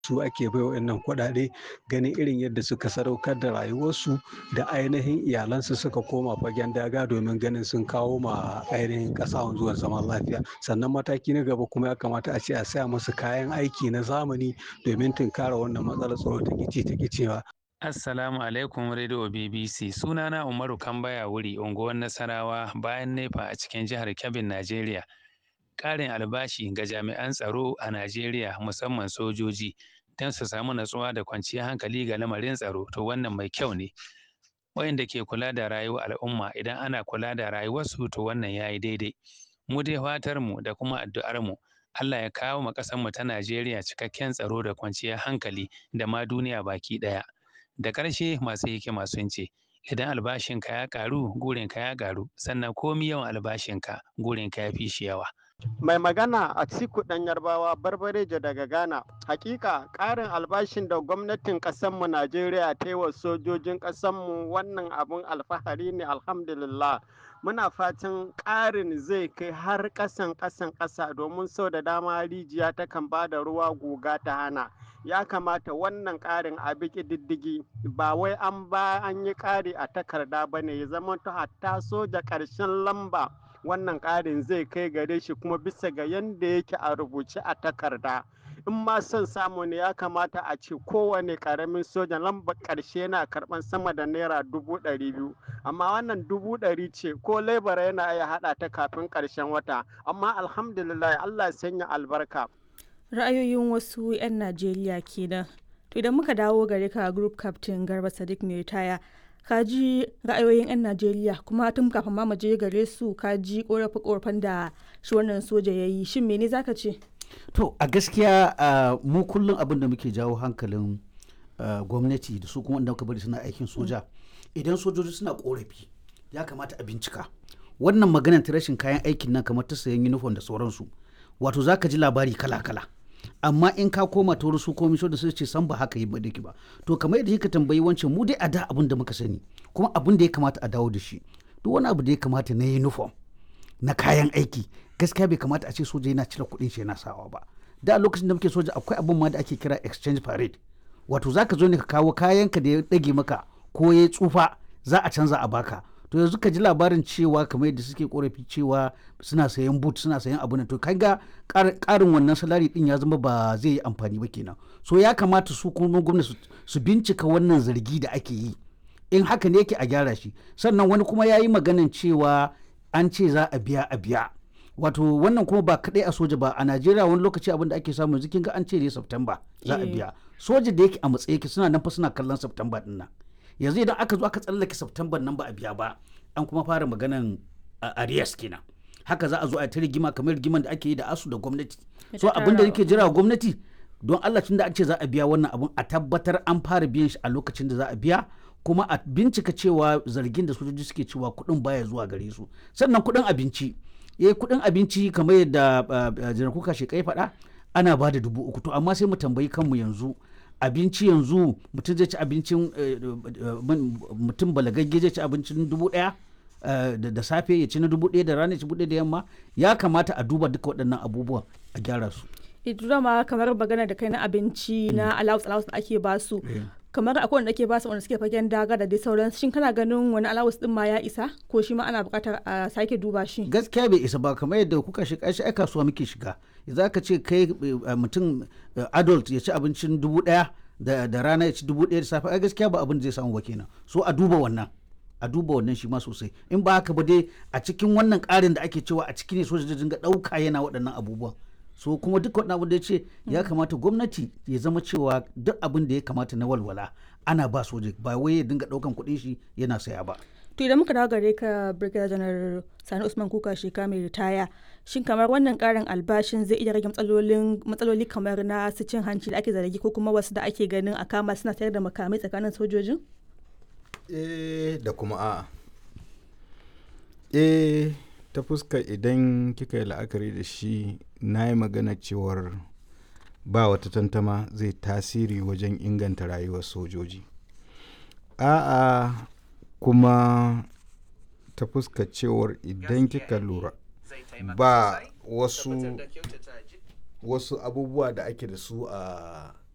su ake bai wa'annan kuɗaɗe ganin irin yadda suka sadaukar da rayuwarsu da ainihin iyalansu suka koma fagen daga domin ganin sun kawo ma ainihin ƙasa wanzuwar zaman lafiya sannan mataki na gaba kuma ya kamata a ce a saya musu kayan aiki na zamani domin tunkara wannan matsalar tsaro ta kici ta kicewa Assalamu alaikum Radio BBC. Sunana Umaru Kambaya wuri unguwar Nasarawa bayan Nefa a cikin jihar Kebbi, Najeriya. Ƙarin albashi ga jami'an tsaro a Najeriya musamman sojoji don su samu natsuwa da kwanciyar hankali ga lamarin tsaro to wannan mai kyau ne. Wayanda ke kula da rayuwar al'umma idan ana kula da rayuwarsu to wannan yayi daidai. Mu dai fatar mu da kuma addu'ar mu Allah ya kawo ma ƙasar mu ta Najeriya cikakken tsaro da kwanciyar hankali da ma duniya baki ɗaya. Da ƙarshe masu hikima sun ce, idan albashinka ya ƙaru, gurinka ya ƙaru, sannan komi yawan albashinka, gurinka ya fi shi yawa. Mai magana a Atiku ɗan Yarbawa Barbarejo daga Ghana. Hakika ƙarin albashin da gwamnatin ƙasarmu Najeriya ta yi wa sojojin ƙasarmu wannan abun alfahari ne alhamdulillah. Muna fatan ƙarin zai kai har ƙasan ƙasan ƙasa domin sau da dama rijiya takan ba da ruwa guga ta hana. Ya kamata wannan ƙarin a bi diddigi ba wai an ba an yi ƙari a takarda ba ne ya zama hatta soja ƙarshen lamba. wannan ƙarin zai kai gare shi kuma bisa ga yadda yake a rubuce a takarda in ma son samu ne ya kamata a ce kowane ƙaramin soja lambar ƙarshe yana karɓar sama da naira dubu ɗari biyu amma wannan dubu ɗari ce ko lebara yana iya haɗa ta kafin ƙarshen wata amma alhamdulillah allah ya sanya albarka ra'ayoyin wasu 'yan najeriya kenan to idan muka dawo gare ka group captain garba sadiq mai ritaya ka ji ra'ayoyin 'yan najeriya kuma tun kafin ma je gare su ka ji korafe korafen da shi wannan soja ya yi shin mene zaka ce to a gaskiya mu kullum abin da muke jawo hankalin gwamnati da su kuma wanda muka bari suna aikin soja idan sojoji suna korafi ya kamata a bincika wannan maganar ta rashin kayan aikin nan kamar ta sayan uniform da sauransu wato zaka ji labari kala-kala amma in ka koma ta su komi da su ce san ba haka yi ba ba to kamar yadda kika tambayi wancan mu dai a da abin da muka sani kuma abin da ya kamata a dawo da shi duk wani abu da ya kamata na uniform na kayan aiki gaskiya bai kamata a ce soja yana cire kuɗin shi yana sawa ba da lokacin da muke soja akwai abin ma da ake kira exchange parade wato zaka zo ne ka kawo kayanka da ya dage maka ko ya tsufa za a canza a baka to yanzu ka ji labarin cewa kamar yadda suke korafi cewa suna sayan boot suna sayan abu to kaga karin wannan salari din ya zama ba zai yi amfani ba kenan so ya kamata su kuma gwamnati su bincika wannan zargi da ake yi in haka ne yake a gyara shi sannan wani kuma ya yi maganan cewa an ce za a biya a biya wato wannan kuma ba kadai a soja ba a najeriya wani lokaci abin da ake samu yanzu kin ga an ce ne september za a biya soja da yake a matsayi yake suna nan fa suna kallon september din nan yanzu idan aka zo aka tsallake september nan ba a biya ba an kuma fara maganan arias kenan haka za a zo a ta rigima kamar rigiman da ake yi da asu da gwamnati so abin da yake jira gwamnati don allah tun da an ce za a biya wannan abun a tabbatar an fara biyan shi a lokacin da za a biya kuma a bincika cewa zargin da sojoji suke cewa kuɗin baya zuwa gare su sannan kuɗin abinci eh kuɗin abinci kamar yadda jiran kuka shekai faɗa ana ba da dubu uku to amma sai mu tambayi kanmu yanzu abinci yanzu mutum zai ci abincin mutum balagagge zai ci abincin dubu daya da safe ya ci na dubu daya da rana ya ci buɗe da yamma ya kamata a duba duka waɗannan abubuwan a gyara su ita ma kamar magana da kai na abinci na allowance allowance da ake ba su kamar akwai wanda ake ba su wanda suke fagen daga da dai sauran shin kana ganin wani allowance din ma ya isa ko shi ma ana buƙatar a sake duba shi gaskiya bai isa ba kamar yadda kuka shiga shi ai kasuwa muke shiga za ka ce kai mutum adult ya ci abincin dubu daya da, da rana ya ci dubu ɗaya da safe a gaskiya ba abin da zai samu ba kenan so a duba wannan a duba wannan shi ma sosai in ba haka ba dai a cikin wannan ƙarin da ake cewa a ciki ne soja dinga ɗauka yana waɗannan abubuwan so kuma duk wannan abin da ya ce ya kamata gwamnati ya zama cewa duk abin da ya kamata na walwala ana ba soja ba wai ya dinga ɗaukan kuɗin shi yana saya ba to idan muka dawo gare ka brigadier janar sani usman kuka sheka mai ritaya shin kamar wannan karin albashin zai iya rage matsalolin matsaloli kamar na su cin hanci da ake zargi ko kuma wasu da ake ganin a kama suna sayar da makamai tsakanin sojojin eh da kuma a'a eh ta fuska idan kika yi la'akari da shi na yi magana cewar ba wata tantama zai tasiri wajen inganta rayuwar sojoji a'a kuma ta fuska cewar idan kika lura ba wasu wasu abubuwa da ake da su a